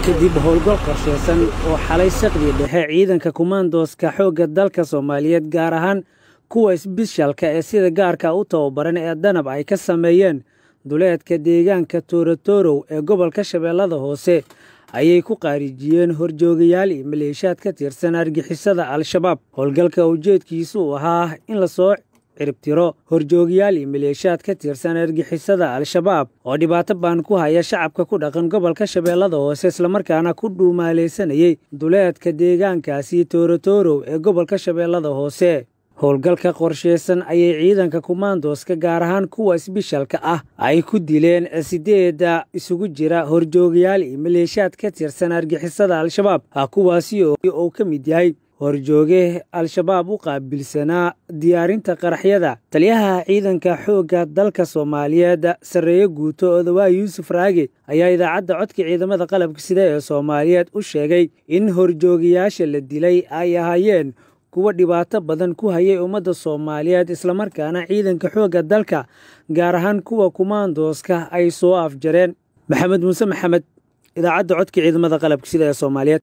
kadib howlgal qorshaysan oo xalay saqdi dhexe ciidanka kumaandooska xoogga dalka soomaaliyeed gaar ahaan kuwa isbishalka ee sida gaarka u tababaran ee danab ay ka sameeyeen duleedka deegaanka toorotorow ee gobolka shabeellada hoose ayay ku qaarijiyeen horjoogayaal iyo maleeshaad ka tirsan argixisada al-shabaab howlgalka ujeedkiisu uu ahaa in lasoo ciribtiro horjoogayaal iyo maleeshaad ka tirsan argixisada al-shabaab oo dhibaato baan ku haya shacabka ku dhaqan gobolka shabeellada hoose islamarkaana ku dhuumaalaysanayey duleedka deegaankaasi toorotorow ee gobolka shabeellada hoose howlgalka qorshaysan ayay ciidanka kumaandooska gaar ahaan kuwa isbishalka ah ay ku dileen sideeda isugu jira horjoogayaal iyo maleeshaad ka tirsan argixisada al-shabaab kuwaasi uu ka mid yahay horjooge al-shabaab u qaabilsanaa diyaarinta qaraxyada taliyaha ciidanka xoogga dalka soomaaliyeed sarreeye guuto odawaa yuusuf raage ayaa idaacadda codka ciidamada qalabka sida ee soomaaliyeed u sheegay in horjoogayaasha la dilay ay ahaayeen kuwa dhibaato badan ku hayay ummadda soomaaliyeed islamarkaana ciidanka xoogga dalka gaar ahaan kuwa kumaandooska ay soo afjareen maxamed muuse maxamed idaacadda codka ciidamada qalabka sida ee soomaaliyeed